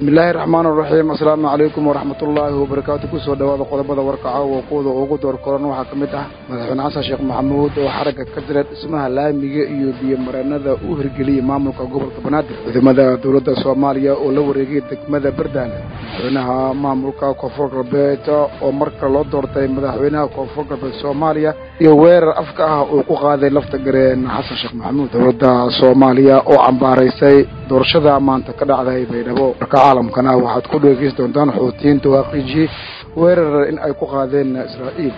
bismillaahi raxmaan raxiim assalaamu calaykum waraxmatullaahi wabarakaatu kusoo dhawaada qodobada warka caawa kuwada ugu door koran waxaa ka mid ah madaxweyne xasan sheekh maxamuud oo xaragga ka jira dhismaha laamiga iyo biyomareenada u hirgeliyey maamulka gobolka banaadir ciidamada dowladda soomaaliya oo la wareegay degmada bardaane madaxweynaha maamulka koonfur galbeed oo marka loo doortay madaxweynaha koonfur galbeed soomaaliya iyo weerar afka ah uu ku qaaday lafta gareen xasan sheekh maxamuud dowladda soomaaliya oo cambaaraysay doorashada maanta ka dhacday baydhabo marka caalamkana waxaad ku dhegeysan doontaan xuutiyiinta waaqiiji weerar in ay ku qaadeen israa'iil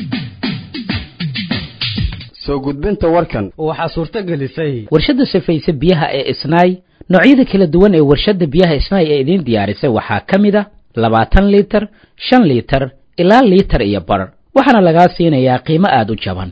soo gudbinta warkan waxaa suurto gelisay warshadda safayse biyaha ee isnaay noocyada kala duwan ee warshadda biyaha isnaay ee idiin diyaarisay waxaa ka mid a labaatan liitar shan liitar ilaa liitar iyo bar waxaana lagaa siinayaa qiimo aada u jaban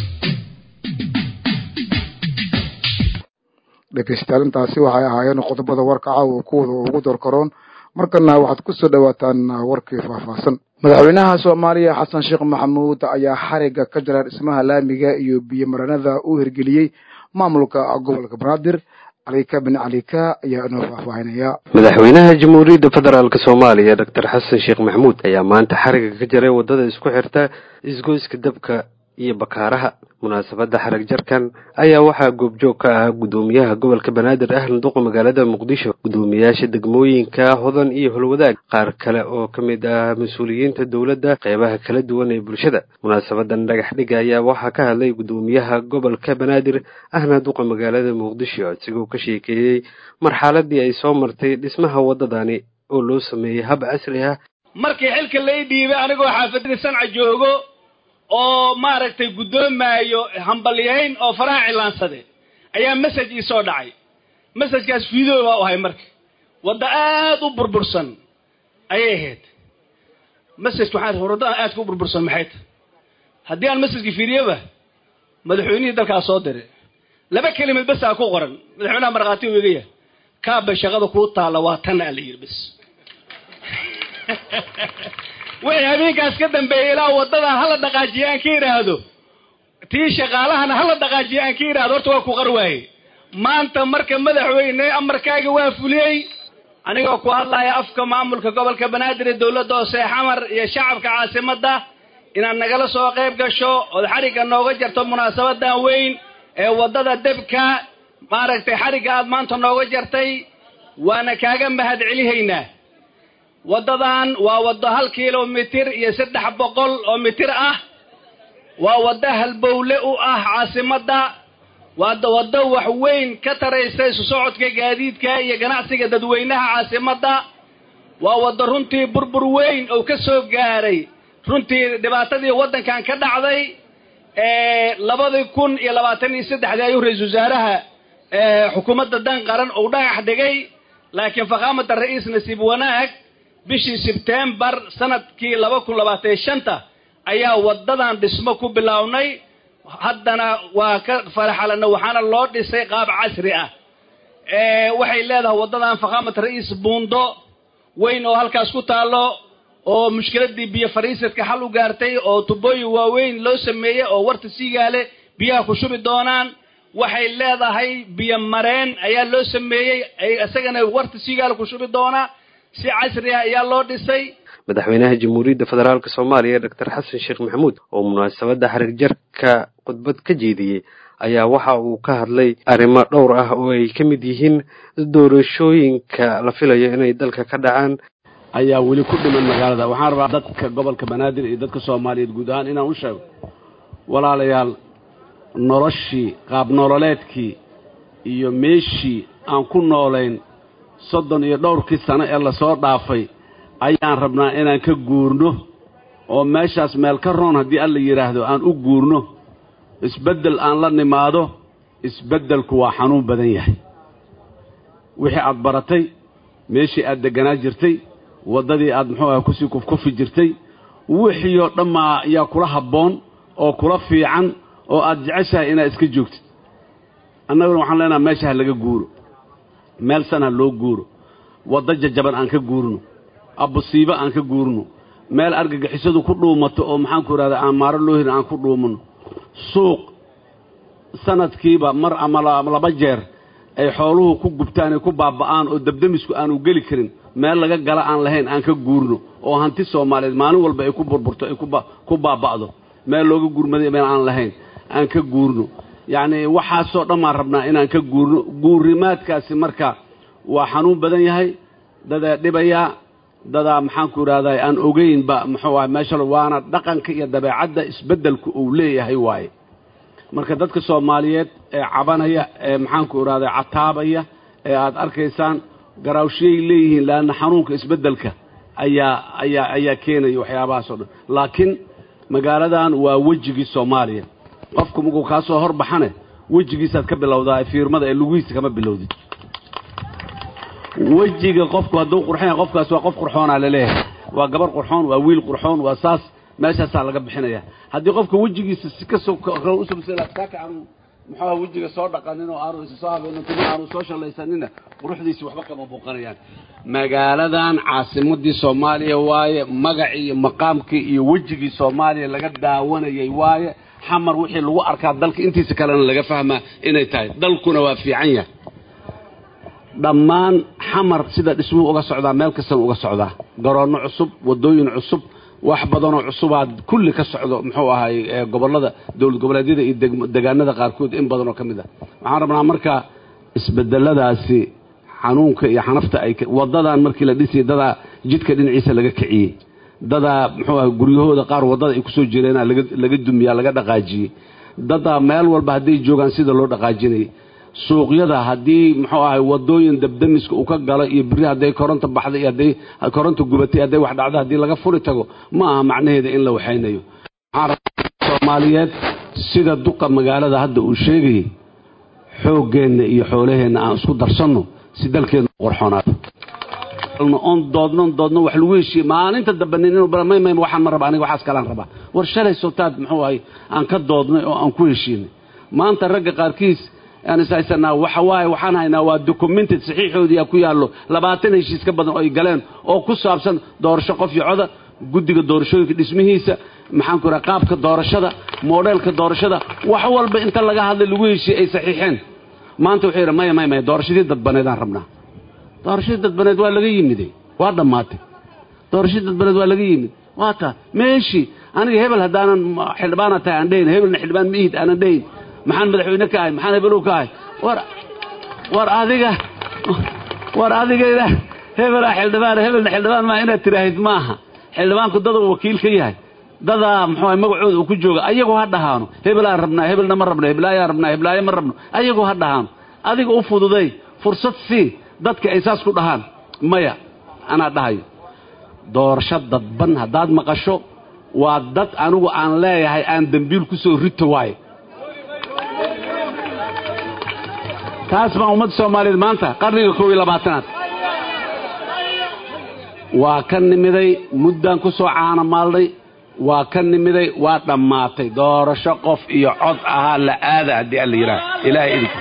dhegeystayaal intaasi waxay ahaayeen qodobada warka caawa kuwada ugu door karoon markana waxaad kusoo dhawaataan warkii faahfaahsan madaxweynaha soomaaliya xasan sheekh maxamuud ayaa xarigga ka jira dhismaha laamiga iyo biyomaranada u hirgeliyey maamulka gobolka banaadir calika bin calika ayaa inoo faahfaahinaya madaxweynaha jamhuuriyadda federaalk soomaaliya doctor xasan sheekh maxamuud ayaa maanta xarigga ka jiray waddada isku xirta isgoyska dabka iyo bakaaraha munaasabadda xarag jarkan ayaa waxaa goobjoog ka ahaa guddoomiyaha gobolka banaadir ahlan duqa magaalada muqdisho guddoomiyaasha degmooyinka hodan iyo holwadaag qaar kale oo ka mid ah mas-uuliyiinta dowladda qeybaha kala duwan ee bulshada munaasabadan dhagax dhiga ayaa waxaa ka hadlay guddoomiyaha gobolka banaadir ahlan duqa magaalada muqdisho isagoo ka sheekeeyey marxaladii ay soo martay dhismaha waddadani oo loo sameeyey hab casri ah markii xilka lay dhiibay anigoo xaafadda sanca joogo oo maaragtay guddoomaayo hambalyayn oo faraha cilaansadeen ayaa message ii soo dhacay messajkaas video baa u ahay marka wadda aada u burbursan ayay ahayd messajka waxaan waddadan aadka u burbursan maxay tahay haddii aan messajka fiiriyoba madaxweynihii dalkaa soo diray laba kelimad bes aa ku qoran madaxweynaha markhaati u iga yahay kaabay shaqada kuu taalla waa tan aa la yidhi bes wixii habeenkaas ka dambeeyay ilaa waddadan hala dhaqaajiye aan ka idhaahdo tii shaqaalahana hala dhaqaajiye aan ka idhaahdo horta waa ku qar waaye maanta marka madaxweyne amarkaaga waa fuliyey anigoo ku hadlaya afka maamulka gobolka banaadir ee dowladda hoose xamar iyo shacabka caasimadda inaad nagala soo qayb gasho ood xarigga nooga jarto munaasabadan weyn ee waddada debka maaragtay xarigga aad maanta nooga jartay waana kaaga mahad celihaynaa waddadan waa waddo hal kilomitir iyo saddex boqol oo mitir ah waa waddo halbowle u ah caasimadda waa waddo wax weyn ka taraysa isu socodka gaadiidka iyo ganacsiga dadweynaha caasimadda waa waddo runtii burbur weyn oo ka soo gaaray runtii dhibaatadii waddankan ka dhacday labadii kun iyo labaatan iyo saddexdii ayuu ra-iisul wasaaraha xukuumadda dan qaran uu dhagax dhigay laakiin fakhaamada ra-iis nasiib wanaag bishii sebtembar sanadkii laba kun labaatan iyo shanta ayaa waddadan dhismo ku bilownay haddana waa ka faraxalana waxaana loo dhisay qaab casri ah waxay leedahay waddadan fakhaamad ra-iis buundo weyn oo halkaas ku taallo oo mushkiladii biyo fariisadka xal u gaartay oo tubooyin waaweyn loo sameeyey oo warta siigaale biyaha ku shubi doonaan waxay leedahay biyo mareen ayaa loo sameeyey isagana warta siigaale ku shubi doonaa si casri ah ayaa loo dhisay madaxweynaha jamhuuriyadda federaalk soomaaliya doctor xasan sheekh maxamuud oo munaasabadda xarig jarka khudbad ka jeediyey ayaa waxa uu ka hadlay arrimo dhowr ah oo ay ka mid yihiin doorashooyinka la filayo inay dalka ka dhacaan ayaa weli ku dhiman magaalada waxaan rabaa dadka gobolka banaadir iyo dadka soomaaliyeed guud ahaan inaan u sheego walaalayaal noloshii qaab nololeedkii iyo meeshii aan ku noolayn soddon iyo dhowrkii sano ee lasoo dhaafay ayaan rabnaa inaan ka guurno oo meeshaas meel ka roon haddii alla yidhaahdo aan u guurno isbeddel aan la nimaado isbeddelku waa xanuun badan yahay wixii aad baratay meeshii aad degganaa jirtay waddadii aad muxuu aha kusii kufkufi jirtay wixii oo dhammaa yaa kula habboon oo kula fiican oo aad jeceshahay inaad iska joogtid annaguna waxaan leenaha meesha ha laga guuro meel san ha loo guuro waddo jajaban aan ka guurno abusiibo aan ka guurno meel argagixisadu ku dhuumato oo maxaanku idhahdaa aan maaro loo hirin aan ku dhuumanno suuq sanadkiiba mar ama laba jeer ay xooluhu ku gubtaan ay ku baaba'aan oo dabdamisku aanu geli karin meel laga gala aan lahayn aan ka guurno oo hanti soomaaliyeed maalin walba ay ku burburto ay ku baaba'do meel looga gurmaday meel aan lahayn aan ka guurno yacni waxaasoo dhan baan rabnaa inaan ka guurno guurimaadkaasi marka waa xanuun badan yahay dadaa dhibayaa dadaa maxaanku idhahdaa aan ogeynba muxuu aha meesha waana dhaqanka iyo dabeecadda isbeddelku uu leeyahay waaye marka dadka soomaaliyeed ee cabanaya ee maxaanku idhahdaa cataabaya ee aad arkaysaan garaawshiyay leeyihiin laanna xanuunka isbeddelka ayaa ayaa ayaa keenaya waxyaabahaas oo dhan laakiin magaaladan waa wejigii soomaaliya qofku markuu kaa soo horbaxane wejigiisaad ka bilowdaa fiirmada ee lugihiisa kama bilowdid wejiga qofku hadduu qurxon yahay qofkaas waa qof qurxoonaa laleeyahay waa gabar qurxoon waa wiil qurxoon waa saas meeshaasaa laga bixinaya haddii qofka wejigiisa si kasoo usubsaaka aanu muxuuha wejiga soo dhaqanin oo aanu isa soo habeenin kuma aanu soo shallaysanina quruxdiisi waxba kama muuqanayaan magaaladan caasimadii soomaaliya waaye magacii iyo maqaamkii iyo wejigii soomaaliya laga daawanayay waaye xamar wixii lagu arkaa dalka intiisa kalena laga fahmaa inay tahay dalkuna waa fiican yahay dhammaan xamar sida dhismuhu uga socdaa meel kastana uga socdaa garoonno cusub waddooyin cusub wax badanoo cusubaad kulli ka socdo muxuu ahay gobollada dowlad goboleedyada iyo degaanada qaarkood in badanoo ka mid ah waxaan rabnaa marka isbedeladaasi xanuunka iyo xanafta ay waddadan markii la dhisayay dadaa jidka dhinaciisa laga kiciyey dadaa muxuu ahay guryahooda qaar waddada ay kusoo jireena laga dumiyaa laga dhaqaajiyey dadaa meel walba hadday joogaan sida loo dhaqaajinayay suuqyada haddii muxuu ahay wadooyin dabdamiska uu ka galo iyo biri hadday koronta baxday iyo hadday koronta gubatay hadday wax dhacdo haddii laga furi tago ma aha macnaheeda in la waxaynayo waxaan rabaa soomaaliyeed sida duqa magaalada hadda uu sheegayay xooggeenna iyo xoolaheenna aan isku darsanno si dalkeenna u qorxoonaado on doodno doodno wax lagu heshiiye maalinta dambe nin inuu may may waxaan ma raba aniga waxaas kalaan rabaa war shalay sotaad muxuu ahay aan ka doodnay oo aan ku heshiinay maanta ragga qaarkiis aan is haysanaa waxa waaye waxaan haynaa waa documented saxiixoodii ku yaallo labaatan heshiis ka badan oo ay galeen oo ku saabsan doorasho qof iyo coda guddiga doorashooyinka dhismihiisa maxaan ku raha qaabka doorashada moodheelka doorashada wax walba inta laga hadlay lagu heshiiyey ay saxiixeen maanta wuxuu yidhi maya maya maya doorashadii dadbaneedaan rabnaa doorashadii dadbaneed waa laga yimiday waa dhammaatay doorashadii dadbaneed waa laga yimid waa taa meeshii aniga hebel haddaanan xildhibaana tahay aan dhehayn hebelna xildhibaan miihid aanan dhehayn maxaan madaxweyne ka ahay maxaan hebelow ka ahay war war adiga war adigayda hebelaa xildhibaan hebelna xildhibaan maa inaad tiraahid maaha xildhibaanku dada uu wakiil ka yahay dadaa muxuu magacooda uu ku jooga ayagoo ha dhahaano hebelaan rabnaa hebelna ma rabno heblaayaan rabnaa heblaayo ma rabno ayagoo ha dhahaano adiga u fududay fursad sii dadka ay saas ku dhahaan maya anaa dhahayo doorasho dadban haddaad maqasho waa dad anigu aan leeyahay aan dembiil ku soo rito waaye taas baa ummadda soomaaliyeed maanta qarniga koob iyo labaatanaad waa ka nimiday muddaan ku soo caana maalnay waa ka nimiday waa dhammaatay doorasho qof iyo cod ahaa la aada haddii alla yidhaah ilaahay idinka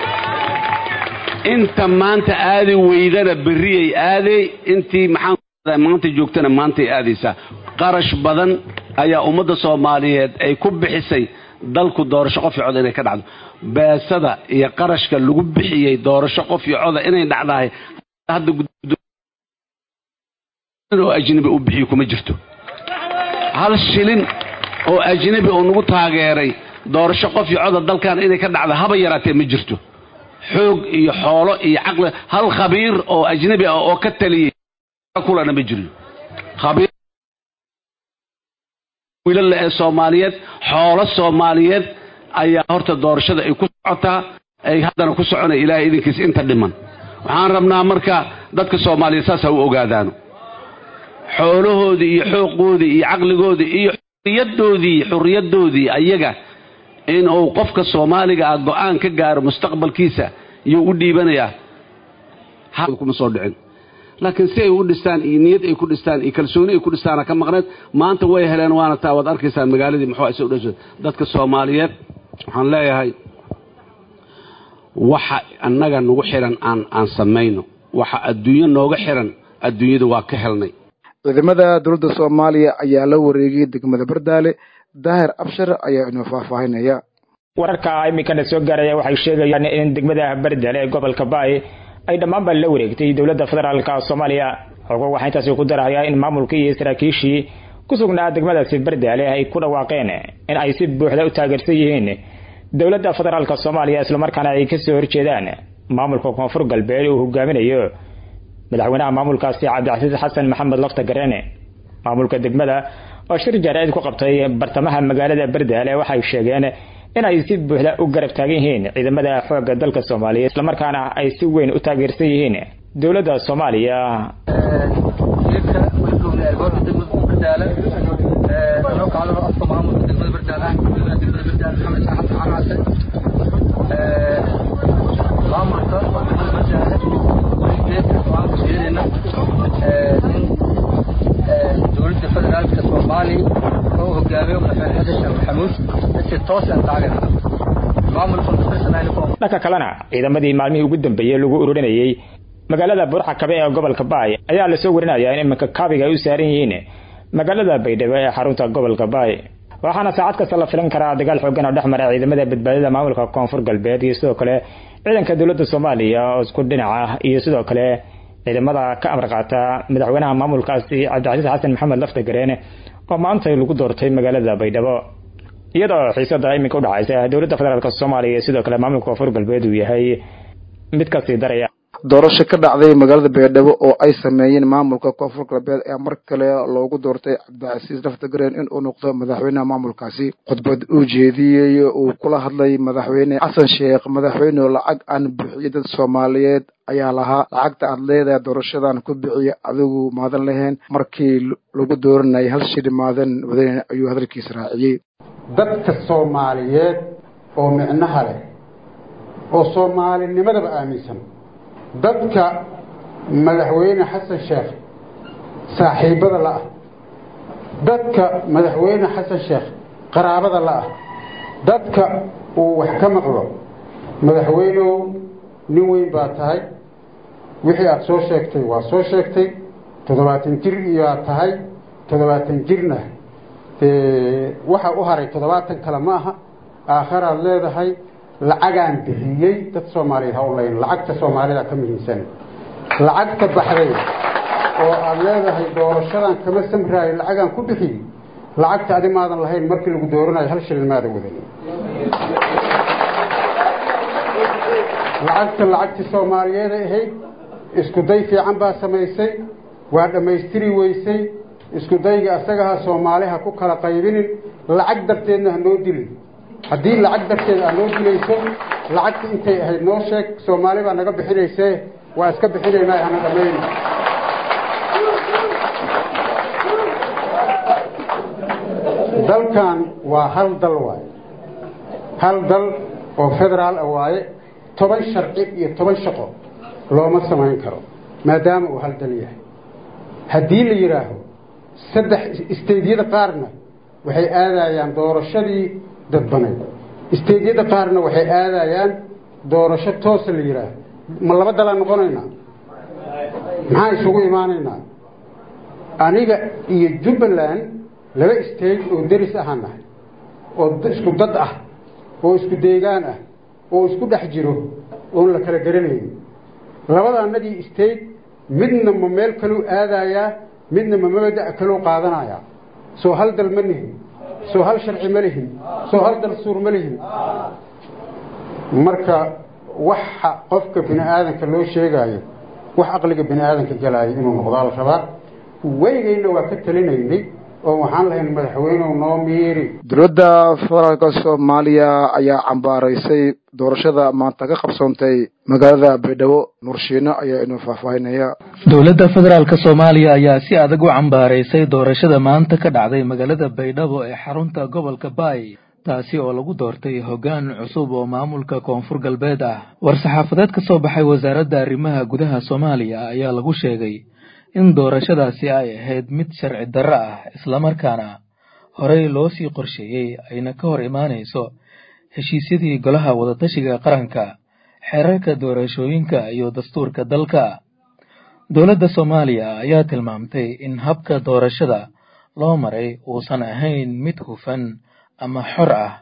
inta maanta aadi weydana berriyay aaday intii maxaan maanta joogtana maantay aadaysaa qarash badan ayaa ummadda soomaaliyeed ay ku bixisay dalku doorasho qof iyo coda inay ka dhacdo beesada iyo qarashka lagu bixiyey doorasho qof iyo coda inay dhacdahay hadda oo ajnabi uu bixiyo kuma jirto hal shilin oo ajnabi oo nagu taageeray doorasho qof iyo coda dalkan inay ka dhacdo haba yaraatee ma jirto xoog iyo xoolo iyo caqli hal khabiir oo ajnabi ah oo ka taliyey kulana ma jiro khabiir wiilala ee soomaaliyeed xoolo soomaaliyeed ayaa horta doorashada ay ku socotaa ay haddana ku soconaya ilaahay idinkiis inta dhiman waxaan rabnaa marka dadka soomaaliyeed saas ha u ogaadaano xoolahoodii iyo xooqoodii iyo caqligoodii iyo xuriyadoodii xuriyadoodii ayaga in uu qofka soomaaliga ah go-aan ka gaaro mustaqbalkiisa iyuu u dhiibanayaa kuma soo dhicin laakiin si ay u dhistaan iyo niyad ay ku dhistaan iyo kalsooni ay ku dhistaana ka maqneed maanta way heleen waana taa waad arkaysaan magaaladii muxuu isa udhasho dadka soomaaliyeed waxaan leeyahay waxa annaga nagu xiran aan aan samayno waxa adduunyo nooga xiran adduunyada waa ka helnay ciidamada dowladda soomaaliya ayaa la wareegay degmada bardaale daahir abshar ayaa inoo faahfaahinaya wararka iminkana soo gaaraya waxay sheegayaan in degmada bardale ee gobolka baay ay dhammaanba la wareegtay dowladda federaalka soomaaliya xogo waxaa intaasi ku darahayaa in maamulkii iyo saraakiishii ku sugnaa degmadaasi bardaale ay ku dhawaaqeen in ay si buuxda u taageersan yihiin dowladda federaalka soomaaliya islamarkaana ay kasoo horjeedaan maamulka koonfur galbeed uu hogaaminayo madaxweynaha maamulkaasi cabdicasiis xasan maxamed lafta gareene maamulka degmada oo shir jaareed ku qabtay bartamaha magaalada bardaale waxay sheegeen in ay si buuxda u garab taagan yihiin ciidamada xoogga dalka soomaaliya islamarkaana ay si weyn u taageersan yihiin dowladda soomaaliya dowladda federaalka soomaaliya oo hogaamiyo madaxweyne xasan sheekh maxamuud si toosan taageera dhanka kalena ciidamadii maalmihii ugu dambeeyey lagu ururinayey magaalada burxakabe ee gobolka baay ayaa lasoo warinayaa in iminka kaabiga ay u saaran yihiin magaalada baydhabo ee xarunta gobolka baay waxaana saacad kasta la filan karaa dagaal xoogan oo dhex mara ciidamada badbaadada maamulka koonfur galbeed iyo sidoo kale ciidanka dowladda soomaaliya oo isku dhinaca iyo sidoo kale ciidamada ka amar qaata madaxweynaha maamulkaasi cabdicasiis xasan maxamed lafta gareene oo maanta lagu doortay magaalada baydhabo iyadoo xiisada iminka udhexaysa dowladda federaalk soomaaliya iyo sidoo kale maamulka koonfur galbeed uu yahay mid kasii daraya doorasho ka dhacday magaalada baydhabo oo ay sameeyeen maamulka koonfur galbeed ee mar kale loogu doortay cabdicasiis laftagareen in uu noqdo madaxweynaha maamulkaasi khudbad uu jeediyey uu kula hadlay madaxweyne xasan sheekh madaxweyne lacag aan bixiyay dad soomaaliyeed ayaa lahaa lacagta aad leedahay doorashadan ku bixiya adigu maadan lahayn markii lagu dooranayay hal shiri maadan wadayn ayuu hadalkiisa raaciyey dadka soomaaliyeed oo micnaha leh oo soomaalinimadaba aaminsan dadka madaxweyne xasan sheekh saaxiibada la ah dadka madaxweyne xasan sheekh qaraabada la ah dadka uu wax ka maqlo madaxweynew nin weyn baa tahay wixii aada soo sheegtay waa soo sheegtay toddobaatan jir iyoaad tahay toddobaatan jirna dee waxa u haray toddobaatan kale ma aha aakharaad leedahay lacagaan bixiyey dad soomaaliyeed ha u layn lacagta soomaalida ka muhiimsan lacagta baxday oo aada leedahay doorashadan kama samraayo lacagaan ku bixiyey lacagta adi maadan lahayn markii lagu dooranayo hal shilin maada wadan lacagta lacagtii soomaaliyeeday ahayd isku day fiican baa samaysay waa dhammaystiri weysay isku dayga asagaha soomaaliha ku kala qaybinin lacag darteedna ha noo dilin haddii lacag darteed aad noo dilayso lacagta intay ahayd noo sheeg soomaali baa naga bixinaysee waa iska bixinaynaa hana dhammayno dalkan waa hal dal waaye hal dal oo federaal ah waaye toban sharci iyo toban shaqo looma samayn karo maadaama uu hal dal yahay haddii la yidhaaho saddex isteydyada qaarna waxay aadayaan doorashadii dadbanayd isteydyada qaarna waxay aadayaan doorasho toosa la yidhaaho ma laba dalaan noqonaynaa maxaan isugu imaanaynaa aniga iyo jubbaland laba isteyj oo deris ahaan nahay oo isku dad ah oo isku deegaan ah oo isku dhex jiro oon la kala garanaynin labada annagii isteyj midna ma meel kaluu aadayaa midna ma mabada' kaluu qaadanayaa soo hal dal ma lihin soo hal sharci ma lihin soo hal dal suur ma lihin marka waxa qofka bini aadanka loo sheegaayo wax aqliga bini aadanka galaayo inuu noqdaa la rabaa weligayna waa ka talinaynay oo waxaan lahayn madaxweynew noo miiri dowladda federaalka soomaaliya ayaa cambaaraysay doorashada maanta ka qabsoontay magaalada baydhabo nurshiino ayaa inuu faahfaahinaya dowladda federaalka soomaaliya ayaa si adag u cambaaraysay doorashada maanta ka dhacday magaalada baydhabo ee xarunta gobolka baay taasi oo lagu doortay hoggaan cusub oo maamulka koonfur galbeed ah war-saxaafadeed ka soo baxay wasaaradda arrimaha gudaha soomaaliya ayaa lagu sheegay in doorashadaasi ay ahayd mid sharci darro ah islamarkaana horey loo sii qorsheeyey ayna ka hor imaanayso heshiisyadii golaha wadatashiga qaranka xeerarka doorashooyinka iyo dastuurka dalka dowladda soomaaliya ayaa tilmaamtay in habka doorashada loo maray uusan ahayn mid hufan ama xor ah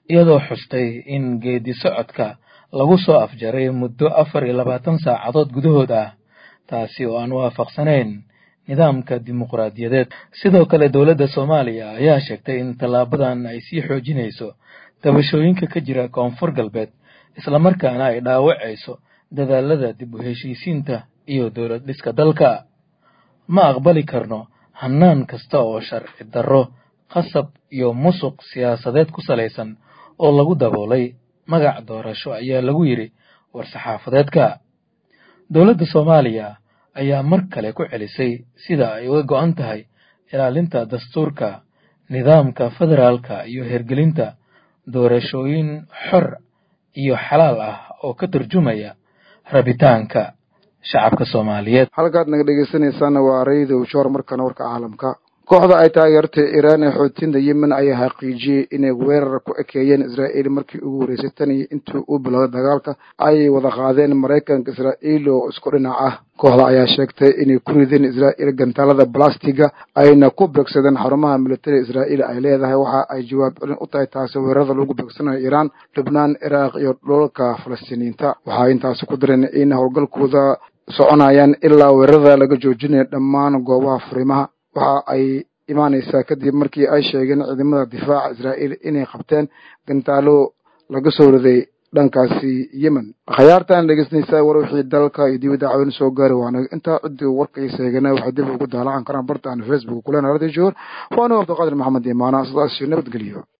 iyadoo xustay in geedi socodka lagu soo afjaray muddo afar iyo labaatan saacadood gudahood ah taasi oo aan waafaqsanayn nidaamka dimuqraadiyadeed sidoo kale dowladda soomaaliya ayaa sheegtay in tallaabadan ay sii xoojinayso dabashooyinka ka jira koonfur galbeed islamarkaana ay dhaawacayso dadaalada dib u heshiisiinta iyo dowlad dhiska dalka ma aqbali karno hannaan kasta oo sharci darro qasab iyo musuq siyaasadeed ku salaysan oo lagu daboolay magac doorasho ayaa lagu yidhi war-saxaafadeedka dowladda soomaaliya ayaa mar kale ku celisay sida ay uga go'an tahay ilaalinta dastuurka nidaamka federaalka iyo hergelinta doorashooyin xor iyo xalaal ah oo ka turjumaya rabitaanka shacabka soomaaliyeed halkaad naga dhegeysanaysaana waa raydow joor markana warka caalamka kooxda ay taageertay iiraan ee xoojinta yemen ayaa xaqiijiyey inay weerar ku ekeeyeen israa'iil markii ugu horreysay tan iyo intii uu bilowday dagaalka ayay wada qaadeen maraykanka israa'iil oo isku dhinac ah kooxda ayaa sheegtay inay ku rideen israa'iil gantaalada balastiga ayna ku beegsadeen xarumaha militariga israa'iil ay leedahay waxa ay jawaab celin u tahay taasi weerarada lagu beegsanayo iiraan lubnaan ciraaq iyo dhulalka falastiiniyiinta waxay intaasi ku dareen in howlgalkooda soconayaan ilaa weerarada laga joojinayo dhammaan goobaha furimaha waxa ay imaanaysaa kadib markii ay sheegeen ciidamada difaaca israa'iil inay qabteen gantaalo laga soo riday dhankaasi yemen khayaartaan dhegeysanaysaa war wixii dalka iyo dibadda cawin soo gaari waana intaa ciddii warkaysa eegana waxay dib ugu daalacan karaan bartaan facebook kulena radio joor waana abdiqaadir maxamed imaana sidaas nabadgeliyo